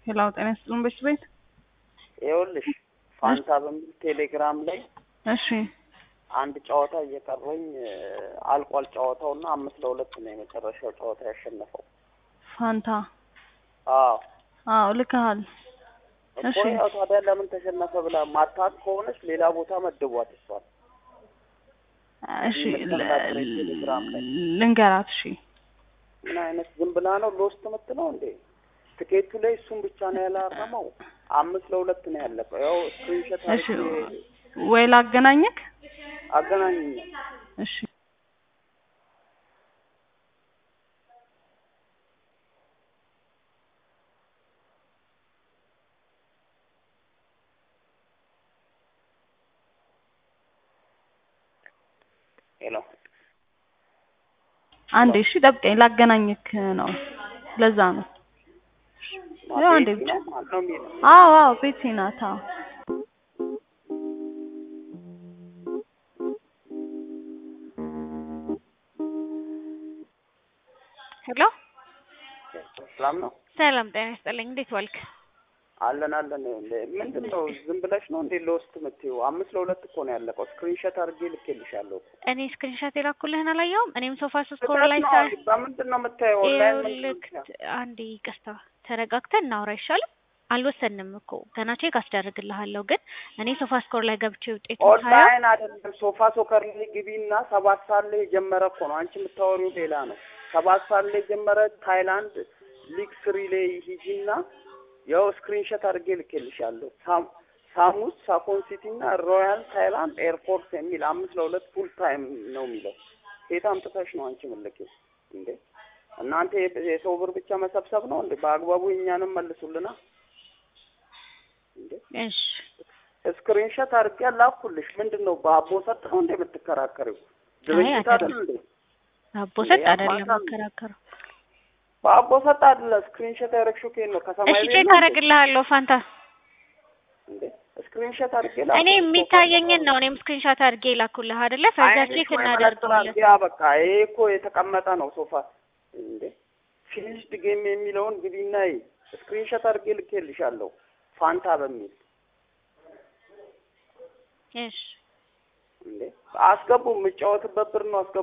ሄላው ጤና ይስጥልን በሽት ቤት ይኸውልሽ ፋንታ በሚል ቴሌግራም ላይ እሺ አንድ ጨዋታ እየቀረኝ አልቋል ጨዋታው እና አምስት ለሁለት ነው የመጨረሻው ጨዋታ ያሸነፈው። ፋንታ አዎ አዎ ልከሃል እኮ እሺ ያው ታዲያ ለምን ተሸነፈ ብላ ማታት ከሆነች ሌላ ቦታ መድቧት እሷል። እሺ የምትከታተለኝ ቴሌግራም ላይ ልንገራት እሺ ምን አይነት ዝም ብላ ነው ሎስት የምትለው እንዴ? ትኬቱ ላይ እሱን ብቻ ነው ያላረመው። አምስት ለሁለት ነው ያለቀው። ያው ስክሪንሾት እሺ አድርጌ ወይ ላገናኘክ አገናኝኝ። እሺ ሄሎ አንዴ እሺ ጠብቀኝ ላገናኘክ ነው ለዛ ነው ያው አንዴ ብቻ ነው ማን ነው የሚለው? አዎ አዎ ቤቴ ናት አዎ ሄሎ ሰላም ነው ሰላም ጤና ይስጥልኝ። እንዴት ዋልክ? አለን አለን። ምንድን ነው ዝም ብለሽ ነው እንዴ ሎስት የምትይው? አምስት ለሁለት እኮ ነው ያለቀው። ስክሪንሾት አድርጌ ልኬልሻለሁ። እኔ ስክሪንሾት የላኩልህን አላየውም። እኔም ሶፋ ሶስት ኮር ላይ ሳ ስህተት ነው። በምንድን ነው የምታየው? ኦንላይን ምንድን ነው ይኸውልህ የምታየው? አንዴ ይቅርታ፣ ተረጋግተን እናውራ አይሻልም? አልወሰንም እኮ ገና ቼክ አስደርግልሃለሁ። ግን እኔ ሶፋ ስኮር ላይ ገብቼ ውጤቱን ሳየው ኦንላይን አይደለም። ሶፋ ሶከር ላይ ግቢና ሰባት ሰዓት ላይ የጀመረ እኮ ነው። አንቺ የምታወሪው ሌላ ነው። ሰባት ሰዓት ላይ የጀመረ ታይላንድ ሊግ ስሪ ላይ ሂጂና ያው ስክሪንሾት አድርጌ ልኬልሻለሁ። ሳም- ሳሙስ ሳኮን ሲቲ እና ሮያል ታይላንድ ኤርፎርስ የሚል አምስት ለሁለት ፉል ታይም ነው የሚለው። ሴት አምጥተሽ ነው አንቺ ምልኪው እንዴ? እናንተ የ- የሰው ብር ብቻ መሰብሰብ ነው እንዴ? በአግባቡ እኛንም መልሱልና እንዴ። እሺ ስክሪንሾት አድርጌ ላኩልሽ። ምንድን ነው በአቦ ሰጥ ነው እንደ የምትከራከሪው? ድርጅት አይደል እንዴ? አቦ ሰጥ እንዴ፣ አይደለም አማካኝ። መከራከረው። በአቦ ሰጥ አይደለ? ስክሪንሾት ያደረግሽው ከየት ነው? ከሰማይ እሺ ቤት ቼክ ነው እንዴ? አደርግልሃለሁ ፋንታ። እንዴ ስክሪንሾት አድርጌ እኔ ላኩልሽ። የሚታየኝን ነው እኔም ስክሪንሾት አድርጌ ላኩልህ አይደለ? ፈዛ አይንሽ ቼክ ወይ መነጽር እናደርጋለን። አድርጌ በቃ ይሄ እኮ የተቀመጠ ነው ሶፋ እንዴ። ፊኒሽድ ጌም የሚለውን ግቢና ይይ። ስክሪንሾት አድርጌ ልኬልሻለሁ ፋንታ በሚል እሺ እንዴ። አስገቡ። የምጫወትበት ብር ነው አስገቡ።